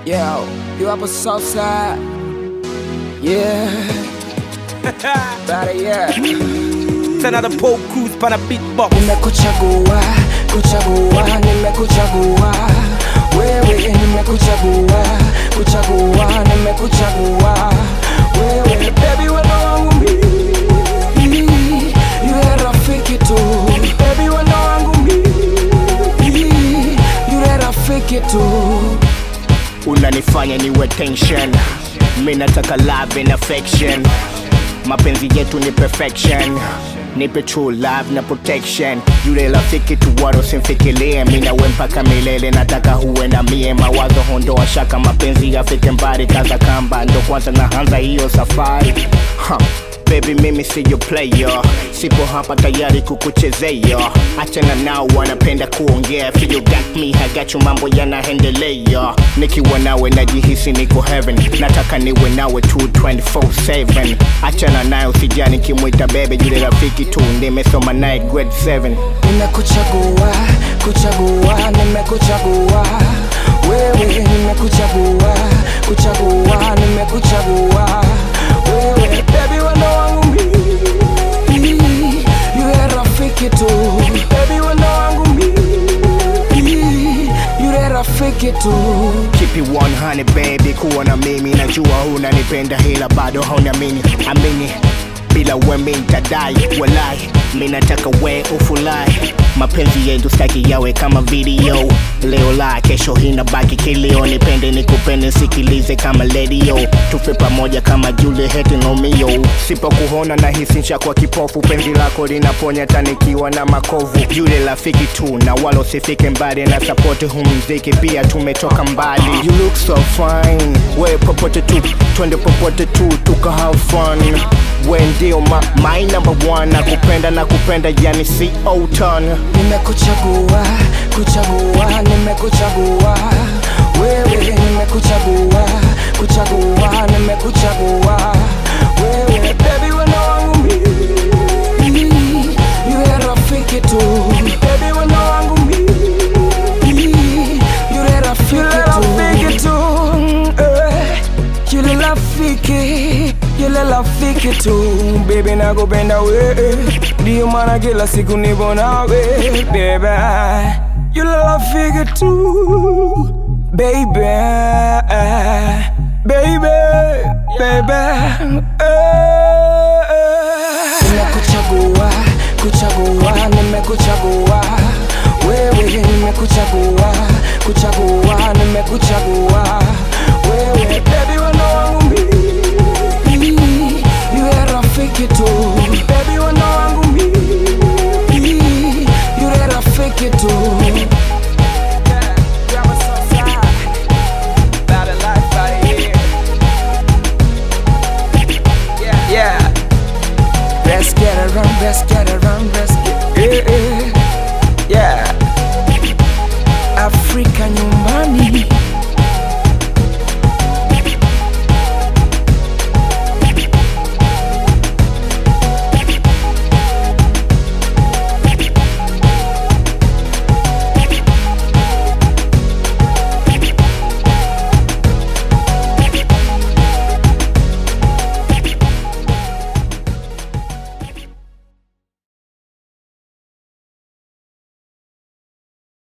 Yo, you up a south side? Yeah. Better yeah. Tena the Paul Cruz pana beatbox Nimekuchagua, kuchagua, nimekuchagua wewe, nimekuchagua, kuchagua, nimekuchagua wewe, baby wendo wangu mimi, yule rafiki tu, baby wendo wangu mimi, yule rafiki tu. unanifanya niwe tension mi nataka love and affection mapenzi yetu ni perfection nipe true love na protection yule rafiki tu waro simfikirie mi nawe mpaka milele nataka huwe na mie mawazo hondoa shaka mapenzi yafike mbali kaza kamba ndo kwanza naanza hiyo safari huh. Baby mimi siyo player, sipo hapa tayari kukuchezea. Achana nao wanapenda kuongea, feel you got me, I got you, mambo yanaendelea. Nikiwa nawe najihisi niko heaven, nataka niwe nawe tu 24/7. Achana nayo sijani kimwita bebe, yule rafiki tu nimesoma naye grade 7. Nimekuchagua, kuchagua, nimekuchagua wewe, nimekuchagua, kuchagua, nimekuchagua wewe, baby wendo wangu mimi, yule rafiki tu, baby wendo wangu mimi, yule rafiki tu. Keep it 100 baby, kuwa na mimi najua unanipenda ila bado haunamini amini bila we mi nitadai walai mi nataka we ufulai mapenzi yetu staki yawe kama video leo la kesho hina baki kilio nipende nikupende sikilize kama ledio tufe pamoja kama Juliet na Romeo sipokuona na hisi kwa kipofu penzi lako linaponya tanikiwa na makovu yule rafiki tu na walo sifike mbali na sapoti hu mziki pia tumetoka mbali you look so fine we popote tu twende popote tu tuka have fun we ndio ma, my number one nakupenda na kupenda yani si ton Nimekuchagua, kuchagua, nimekuchagua wewe, nimekuchagua, kuchagua, nimekuchagua wewe, baby wendo wangu mimi, yule rafiki tu, baby wendo wangu mimi, yule rafiki tu, eh, yule rafiki yule rafiki tu baby nakupenda we ndio maana kila siku nipo nawe baby yule rafiki tu baby baby baby nimekuchagua kuchagua nimekuchagua wewe nimekuchagua kuchagua nimekuchagua wewe baby wendo wangu mimi yule rafiki tu baby wendo wangu mimi yule rafiki tu